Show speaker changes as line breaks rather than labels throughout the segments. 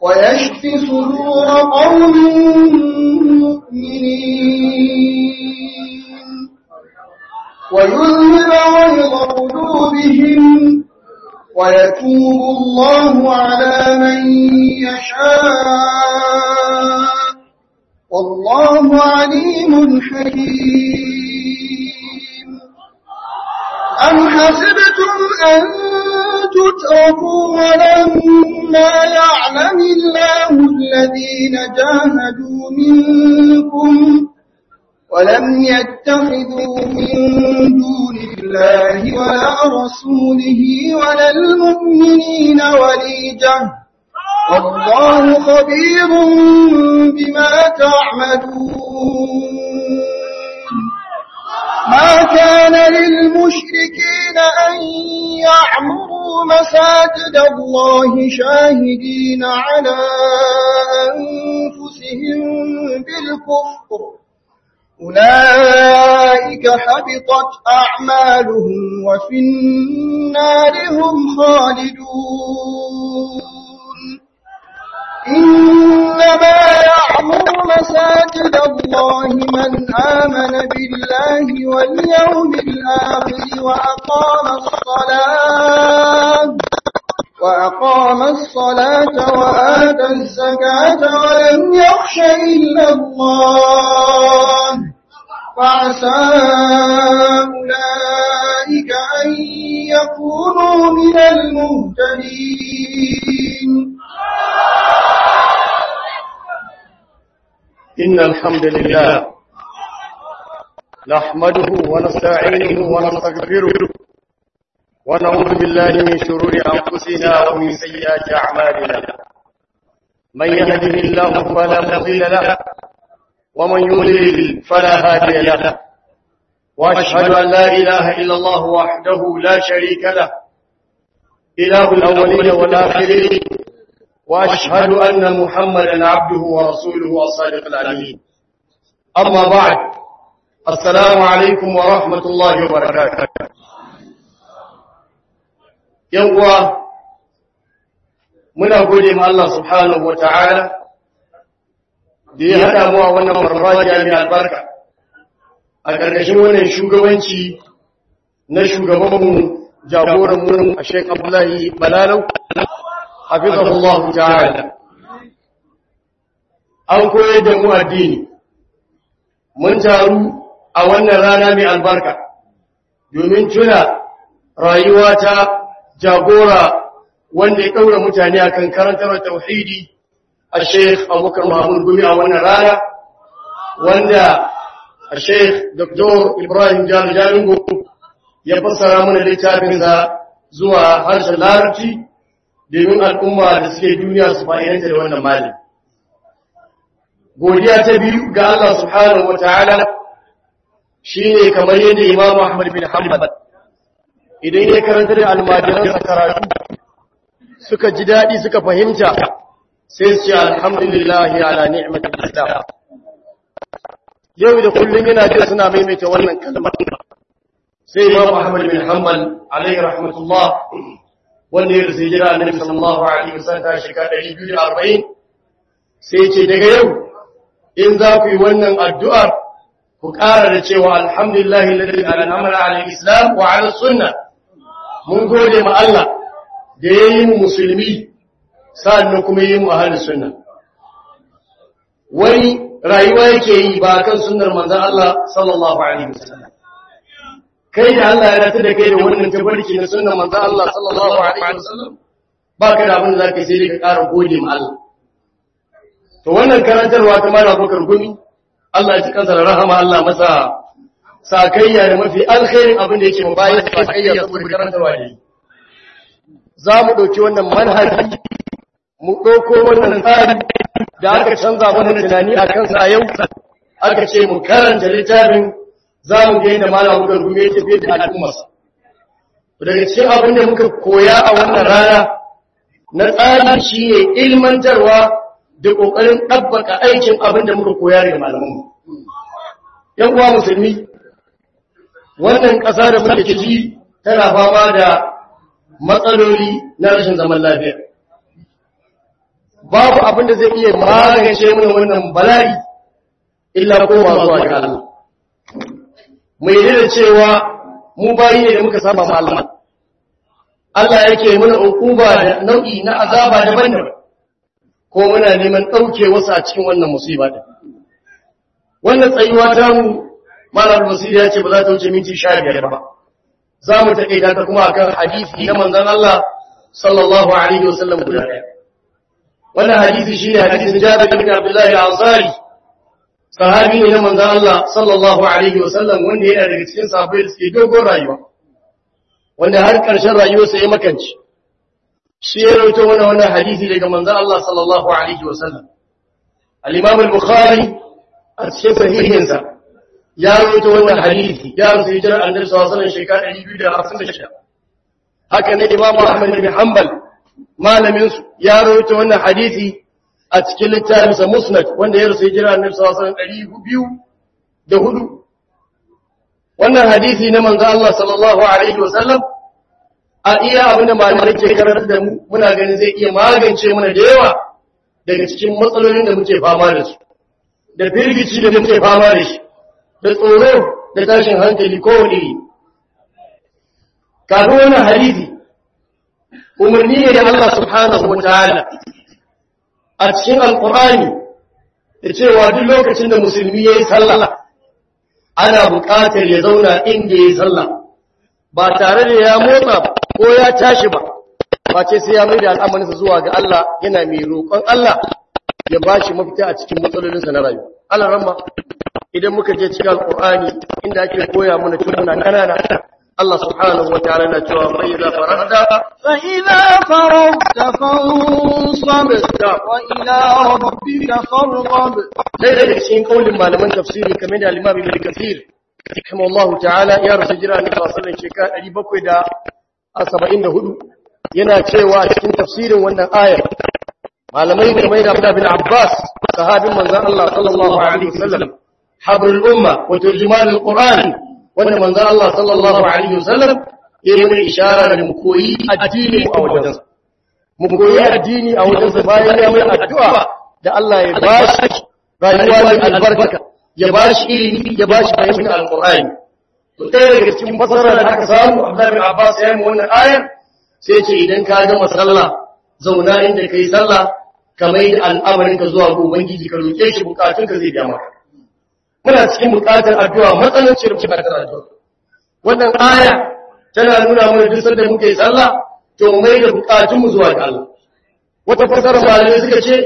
ويشف صدور قوم مؤمنين ويذهب غيظ قلوبهم ويتوب الله على من يشاء والله عليم حكيم أم حسبتم أن تتركوا ولما يعلم الله الذين جاهدوا منكم ولم يتخذوا من دون الله ولا رسوله ولا المؤمنين وليجة والله خبير بما تعملون ما كان للمشركين أن يعمروا مساجد الله شاهدين على أنفسهم بالكفر أولئك حبطت أعمالهم وفي النار هم خالدون إنما يعمر مساجد الله من آمن بالله واليوم الآخر وأقام الصلاة وأقام الصلاة وآتى الزكاة ولم يخش إلا الله فعسى أولئك أن يكونوا من المهتدين
إن الحمد لله نحمده ونستعينه ونستغفره ونعوذ بالله من شرور أنفسنا ومن سيئات أعمالنا من يهده الله فلا مضل له ومن يضلل فلا هادي له وأشهد أن لا إله إلا الله وحده لا شريك له إله الأولين والآخرين وأشهد أن محمدا عبده ورسوله الصادق الأمين أما بعد السلام عليكم ورحمة الله وبركاته yawwa muna gode ma Allah subhanahu wata'ala da ya haɗa mu a wannan farfajiya mai albarka a ƙarƙashin wannan shugabanci na shugabanmu jagoranmu a Sheikh Abdullahi Balalau hafizahullah ta'ala an koyar da mu addini mun taru a wannan rana mai albarka domin tuna rayuwa ta jagora wanda ya ɗaura mutane a kan karantar tauhidi a sheikh abubakar mahmud gumi a wannan rana wanda a sheikh dr ibrahim jalingo ya fassara mana littafinsa zuwa harshen larabci domin al'umma da suke duniya su fa'idanta da wannan malin godiya ta biyu ga Allah subhanahu wa ta'ala shi ne kamar yadda imamu ahmad bin hanbal idan ya karanta da almajiransa karatu suka ji daɗi suka fahimta sai su ce alhamdulillah ala ni'matin islam yau da kullum yana jin suna maimaita wannan kalmar sai imam ahmad bin hanbal alaihi rahmatullah wanda ya rasu jira annabi sallallahu alaihi wasallam ta shekara 240 sai ce daga yau in za ku yi wannan addu'ar ku ƙara da cewa alhamdulillah alladhi an'ama ala al-islam wa ala sunnah mun gode ma Allah da ya yi mu musulmi sa'annan kuma yi mu ahalin sunna wani rayuwa yake yi ba kan sunnar manzan Allah sallallahu alaihi wasallam kai da Allah ya rata da kai da wannan tabarki na sunnar manzan Allah sallallahu alaihi wasallam ba ka da abin da zaka sai dai ka ƙara gode ma Allah to wannan karantarwa ta mara bakar gumi Allah ya ci kansa da rahama Allah masa sakayya da mafi alkhairin abin da yake mu bayan sakayya saboda karantarwa ne za mu ɗauki wannan manhaji mu ɗauko wannan tsari da aka canza mana tunani a kansa a yau aka ce mu karanta littafin za mu ga yadda malam muka gume ya tafiye da al'ummarsa daga cikin abin da muka koya a wannan rana na tsari shi ne ilmantarwa da ƙoƙarin ɗabbaka aikin abin da muka koya daga malamanmu ‘yan uwa musulmi wannan ƙasa da muke ciki tana fama da matsaloli na rashin zaman lafiya babu abin da zai iya magance mana wannan bala'i illa koma zuwa ga Allah mu yi da cewa mu bayi ne da muka saba ma Allah Allah yake mana hukuma da nau'i na azaba daban-daban ko muna neman ɗauke wasu a cikin wannan musiba din wannan tsayuwa ta mu malar basiri ya ce ba za ta wuce minti sha biyar ba za mu taƙaita ta kuma akan hadisi na manzon Allah sallallahu alaihi wasallam guda ɗaya wannan hadisi shine hadisin Jabir bin Abdullah al-Ansari sahabi ne na manzon Allah sallallahu alaihi wasallam wanda yana daga cikin sahabbai da suke dogon rayuwa wanda har ƙarshen rayuwarsa ya makanci shi ya rawaito wannan wannan hadisi daga manzon Allah sallallahu alaihi wasallam al-Imam al-Bukhari a cikin sahihinsa ya rawaito wannan hadisi ya rasu hijirar annabi sallallahu alaihi wasallam shekara 256 haka ne Imam Ahmad bin Hanbal malamin su ya rawaito wannan hadisi a cikin littafinsa Musnad wanda ya rasu hijirar annabi sallallahu alaihi wasallam 204 wannan hadisi na manzo Allah sallallahu alaihi wasallam a iya abin da malamai ke karantar da mu muna ganin zai iya magance mana da yawa daga cikin matsalolin da muke fama da su da firgici da muke fama da shi da tsoro da tashin hankali kowane iri kafin wannan hadisi umarni ne da Allah subhanahu wa ta'ala a cikin alkur'ani da cewa duk lokacin da musulmi ya yi sallah ana buƙatar ya zauna inda ya yi sallah ba tare da ya motsa ko ya tashi ba ba ce sai ya mai da al'amarinsa zuwa ga Allah yana mai roƙon Allah ya ba shi mafita a cikin matsalolinsa na rayuwa Allah ramma idan muka je cikin alƙur'ani inda ake koya mana tun muna ƙanana Allah subhanahu wa ta'ala na cewa fa idza faragta
fa idza faragta fansab wa ila rabbika farghab
dai daga cikin kaulin malaman tafsiri kamar da al-Imam Ibn Kathir rahimahullahu ta'ala ya rasu jira ne sallallahu alaihi shekara 774 yana cewa a cikin tafsirin wannan ayar malamai kamar da Abdullah bin Abbas sahabin manzon Allah sallallahu alaihi wasallam habrul umma wa turjuman al-Qur'an wanda manzon Allah sallallahu alaihi wasallam ya yi ishara da mu koyi addini a wajensa mu koyi addini a wajensa bayan ya mai addu'a da Allah ya bashi rayuwa mai albarka ya bashi ilimi ya bashi fahimtar alqur'ani to ɗaya daga cikin fasara da aka samu Abdullah bin Abbas ya yi wannan ayar sai ce idan ka gama sallah zauna inda kai sallah ka mai da al'amarinka zuwa ga ubangiji ka roke shi bukatunka zai biya maka muna cikin bukatar addu'a matsanancin bukatar addu'a wannan aya tana nuna mana duk sanda muke sallah to mai da bukatun mu zuwa ga Allah wata fasara malamai suka ce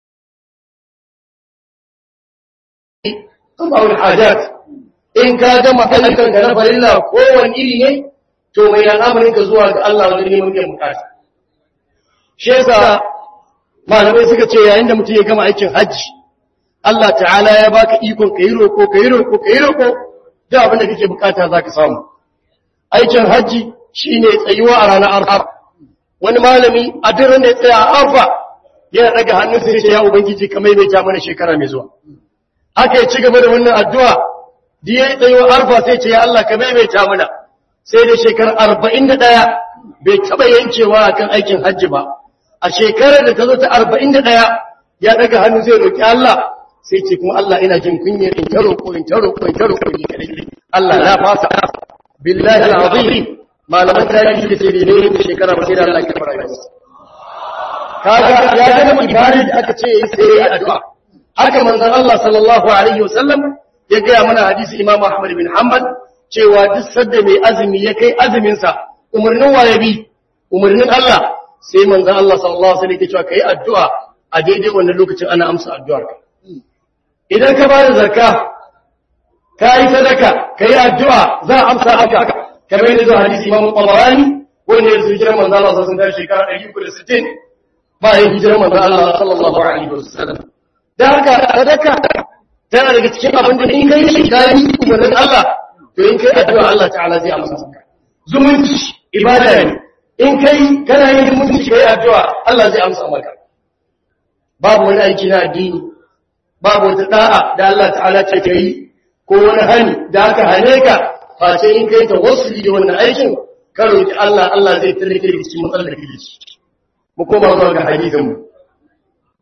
Allahul hajat in ka gama ayyukan ka na farilla kowane iri ne to mai da al'amarin ka zuwa ga Allah wajen neman biyan bukata shi yasa malamai suka ce yayin da mutum ya gama aikin hajji Allah ta'ala ya baka ikon ka yi roƙo ka yi roƙo ka yi roƙo da abin da kake bukata za ka samu aikin hajji shine tsayuwa a ranar arfa wani malami a duk da ya tsaya a arfa yana daga hannun sai ce ya ubangiji ka maimaita mana shekara mai zuwa haka ya ci gaba da wannan addu'a da ya tsayuwa arfa sai ce ya Allah ka maimaita mana sai da shekarar arba'in da ɗaya bai taɓa yankewa akan aikin hajji ba a shekarar da ta zo ta arba'in da ɗaya ya daga hannu zai roƙi Allah sai ce kuma Allah ina jin kunya in ta roƙo in ta roƙo in ta roƙo ni kadai Allah na fasa billahi alazim malaman tarihi da sai ne ne shekara ba sai da Allah ya fara yi kaga ya ga mu ibadi da aka ce yayi sai yayi addu'a haka manzon Allah sallallahu alaihi wasallam ya ga mana hadisi Imam Ahmad bin Hanbal cewa duk sadda mai azumi ya kai azumin sa umarnin waye bi umarnin Allah sai manzon Allah sallallahu alaihi wasallam ya ce cewa kai addu'a a daidai wannan lokacin ana amsa addu'ar ka idan ka bada zakka ka yi sadaka ka yi addu'a za a amsa haka kamar yadda zuwa hadisi imamu ƙwamarani wanda ya su hijirar manzo Allah sun tashi shekara 360 ba yin hijirar manzo Allah sallallahu alaihi wasallam da haka sadaka tana daga cikin abin da in kai shi kai umarnin Allah to in kai addu'a Allah ta'ala zai amsa maka zumunci ibada ne in kai kana yin zumunci kai addu'a Allah zai amsa maka babu wani aiki na addini babu wata da'a da Allah ta'ala ce ka yi ko wani hani da aka hane ka face in kai ta wasu da wannan aikin ka roki Allah Allah zai tallake da cikin matsalar da kake ci mu koma zuwa ga hadisin mu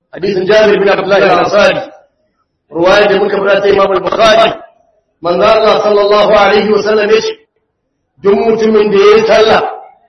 hadisin Jabir bin Abdullah al-Ansari ruwaya da muka fara ta Imam al-Bukhari manzo Allah sallallahu alaihi wasallam yace duk mutumin da yayi sallah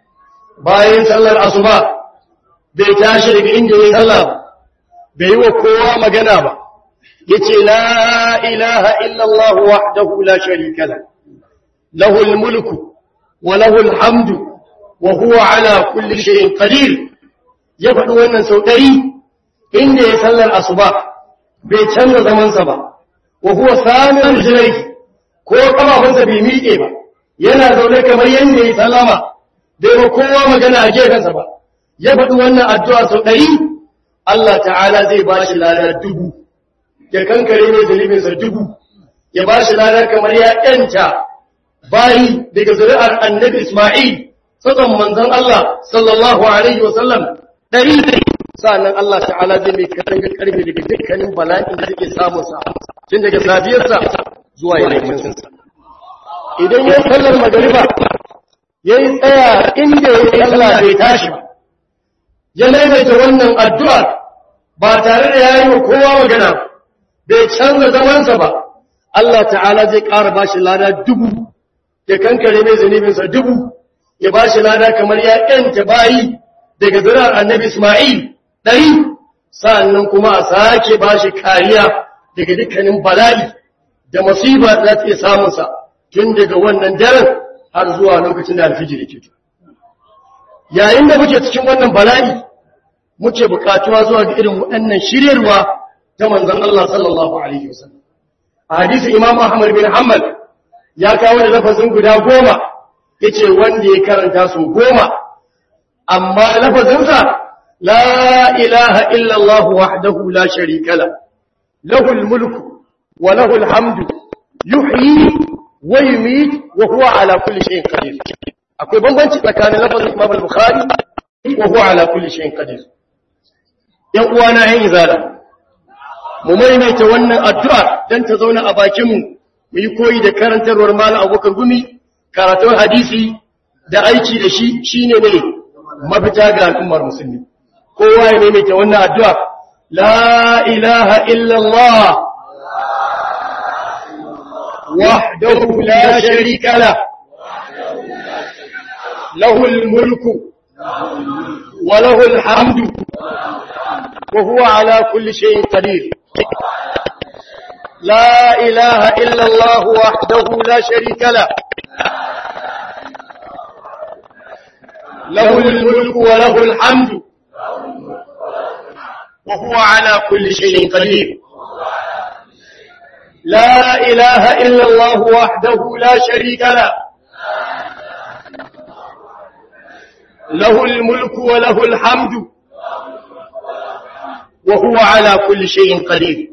bayan sallar asuba bai tashi daga inda yayi sallah bai yi wa kowa magana ba yace la ilaha illa Allah wahdahu la sharika la lahu al-mulku wa lahu al-hamdu wa huwa ala kulli shay'in qadir ya faɗi wannan sau ɗari inda ya sallar asuba bai canza zamansa ba wa huwa samin rijlai ko kafafunsa bai miƙe ba yana zaune kamar yadda ya sallama bai ba kowa magana a gefensa ba ya faɗi wannan addu'a sau ɗari Allah ta'ala zai ba shi lada dubu ya kankare mai zunubinsa dubu ya ba shi lada kamar ya ƴanta bayi daga zuri'ar annabi Ismail tsatson manzon Allah sallallahu alaihi wasallam ɗari sa'annan Allah ta'ala zai mai katanga karfe daga dukkanin bala'in da suke samun sa tun daga safiyarsa zuwa yammacin sa idan ya sallar magariba ya yi tsaya inda ya yi Allah bai tashi ba ya maimaita wannan addu'ar ba tare da ya yi wa kowa magana bai canza zamansa ba Allah ta'ala zai ƙara ba shi lada dubu ya kankare mai zunubinsa dubu ya ba shi lada kamar ya ƴanta bayi daga zirar annabi Ismail ɗari sa'annan kuma a sake ba shi kariya daga dukkanin bala'i da masifa za ta iya samunsa tun daga wannan daren har zuwa lokacin da alfijir ke to. Yayin da muke cikin wannan bala'i muke bukatuwa zuwa ga irin waɗannan shiryarwa ta manzan Allah sallallahu Alaihi wasallam. A hadisi Imam Ahmad bin Hanbal ya kawo da lafazin guda goma ya ce wanda ya karanta su goma amma lafazinsa la ilaha illallah wahdahu la sharika la lahul mulku wa lahul hamdu yuhyi wa yumit wa huwa ala kulli shay'in qadir akwai bambanci tsakanin lafazin Imam al-Bukhari wa huwa ala kulli shay'in qadir yan uwana yan izala mu maimaita wannan addu'a dan ta zauna a bakin mu mu yi koyi da karantarwar malam Abubakar Gumi karatun hadisi da aiki da shi shine ne mafita ga al'ummar musulmi kowa ya maimaita wannan addu'a la ilaha illallah wahdahu la sharika la lahul mulku wa lahul hamdu wa huwa ala kulli shay'in qadir لا إله إلا الله وحده لا شريك له له الملك وله الحمد وهو على كل شيء قدير لا إله إلا الله وحده لا شريك له له الملك وله الحمد وهو على كل شيء قدير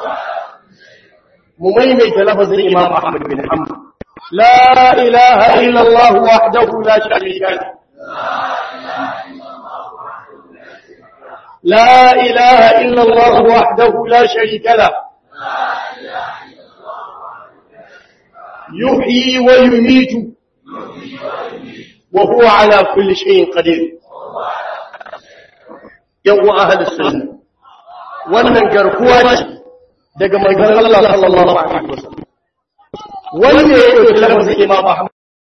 مميمة لفظ الإمام أحمد بن حنبل لا إله إلا الله وحده لا شريك له لا إله إلا الله وحده لا شريك له يحيي ويميت وهو على كل شيء قدير يوم أهل السنة wannan garkuwa ce daga manzon Allah sallallahu alaihi wasallam wanda ya dauki lafazin Imam Ahmad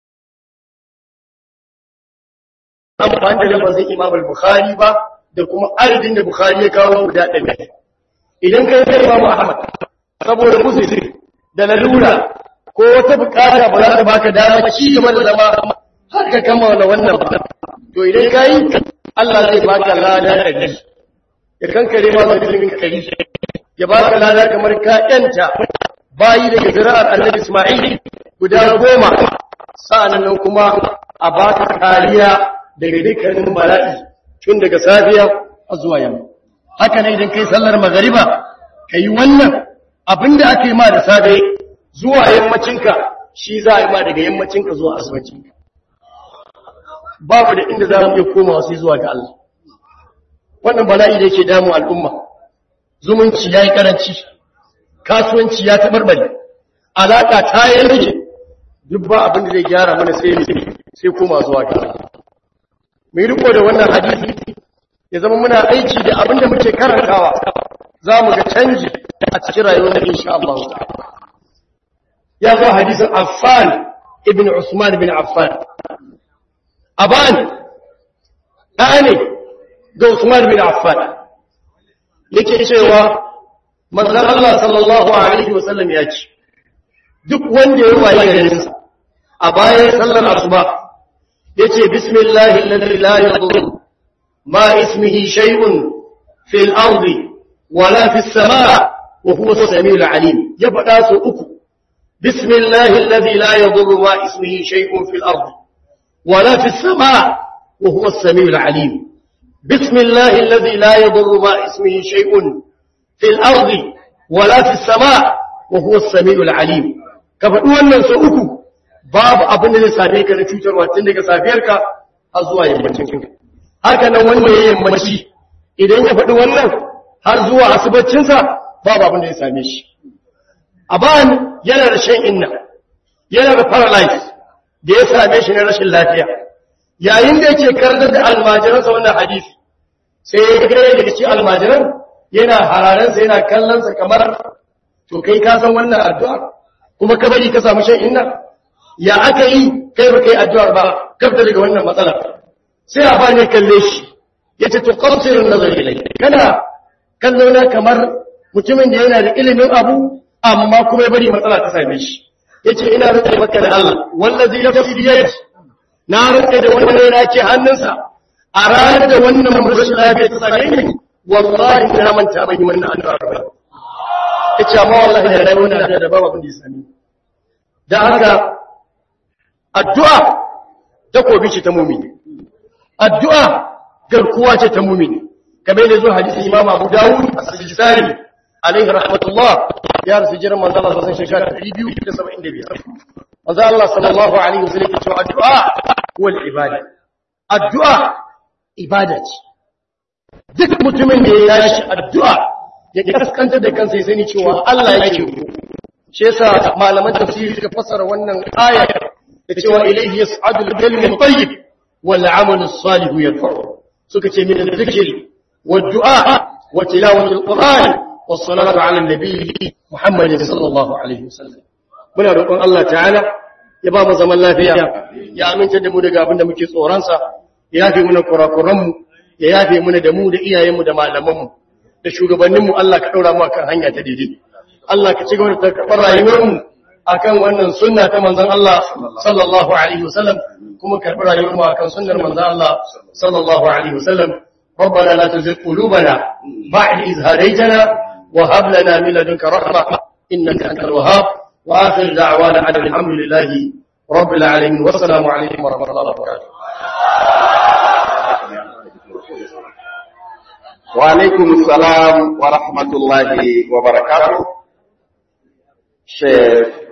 amfani da lafazin Imam al-Bukhari ba da kuma adadin da Bukhari ya kawo guda ɗaya idan kai kai Imam Ahmad saboda musulmi da lalura ko wata bukata ba za ta baka dama ci gaba da zama har ka kammala wannan ba to idan kai Allah zai baka lada da ya kankare ma mutumin kari ya baka lada kamar ka yanta bayi daga zira'ar annabi Ismail guda goma sa'annan kuma a baka kariya daga dukkanin bala'i tun daga safiya a zuwa yamma haka ne idan kai sallar magariba kai wannan abinda ake ma da safe zuwa yammacinka shi za a yi ma daga yammacinka zuwa asubacinka babu da inda za mu iya komawa sai zuwa ga Allah wannan bala'i da yake damu al'umma zumunci ya yi karanci kasuwanci ya tabarbare alaƙa ta yi rage duk ba abin da zai gyara mana sai sai koma zuwa ga mai riko da wannan hadisi ya zama muna aiki da abin da muke karantawa za mu ga canji a cikin rayuwar insha Allah ya zo hadisin Affan ibn Usman ibn Affan aban ɗane ga Usman ibn Affan yake cewa manzon Allah sallallahu alaihi wasallam ya ce duk wanda ya waye garinsa a bayan sallar asuba yace bismillahi alladhi la yadurru ma ismihi shay'un fil ardi wala fis samaa wa huwa as-sami'ul 'alim ya fada su uku bismillahi alladhi la yadurru ma ismihi shay'un fil ardi wala fis samaa wa huwa as-sami'ul 'alim bismillahi alladhi la yadurru ma ismihi shay'un fil ardi wala fis samaa wa huwa as-sami'ul 'alim ka faɗi wannan su uku babu abin da zai same ka na cutarwa tun daga safiyarka har zuwa yammacin ka haka nan wanda ya yammaci idan ya faɗi wannan har zuwa asubacinsa babu abin da zai same shi aban yana da shan inna yana da paralyze da ya same shi na rashin lafiya yayin da yake karantar da almajiransa wannan hadisi sai ya ga daga cikin almajiran yana hararansa yana kallonsa kamar to kai ka san wannan addu'a kuma ka bari ka samu shan inna ya aka yi kai ba kai addu'ar ba kafta daga wannan matsala sai a bani kalle shi yace to qasirun nazar ilai kana kallo na kamar mutumin da yana da ilimin abu amma kuma ya bari matsala ta same shi yace ina rike maka da Allah wallazi nafsi bi yadi na rike da wannan yana ke hannunsa a ranar da wannan rashin lafiya ta same ni wallahi na manta ban yi wannan addu'ar ba yace amma wallahi da rai wannan da babu abin da ya same da haka addu'a takobi ce ta mumini addu'a garkuwa ce ta mumini kamar da zuwa hadisi imam abu dawud a sajistani alaihi rahmatullah ya rasu jiran manzo Allah sallallahu alaihi wasallam 275 manzo Allah sallallahu alaihi wasallam ya ce addu'a wal ibada addu'a ibada ce duk mutumin da ya yashi addu'a ya kaskantar da kansa ya sani cewa Allah yake shi yasa malaman tafsiri suka fassara wannan aya da cewa ilayhi yas'adu al-kalimu tayyib wal 'amalu as-salihu yarfa'u suka ce min al-dhikri wad du'a wa tilawati al-qur'an was salatu 'ala an-nabi Muhammad sallallahu alaihi wasallam muna roƙon Allah ta'ala ya ba mu zaman lafiya ya aminta da mu daga abin da muke tsoron sa ya yafe muna kurakuran mu ya yafe muna da mu da iyayen mu da malaman mu da shugabannin mu Allah ka daura mu akan hanya ta daidai Allah ka ci gaba da karɓar rayuwarmu akan wannan sunna ta manzon Allah sallallahu alaihi wasallam kuma karɓar rayuwarmu akan sunnar manzon Allah sallallahu alaihi wasallam ربنا لا تزغ قلوبنا بعد إذ هديتنا وهب لنا من لدنك رحمة إنك أنت الوهاب وآخر دعوانا أن الحمد لله رب العالمين والسلام عليكم ورحمة الله وبركاته
وعليكم السلام ورحمة الله وبركاته Sheikh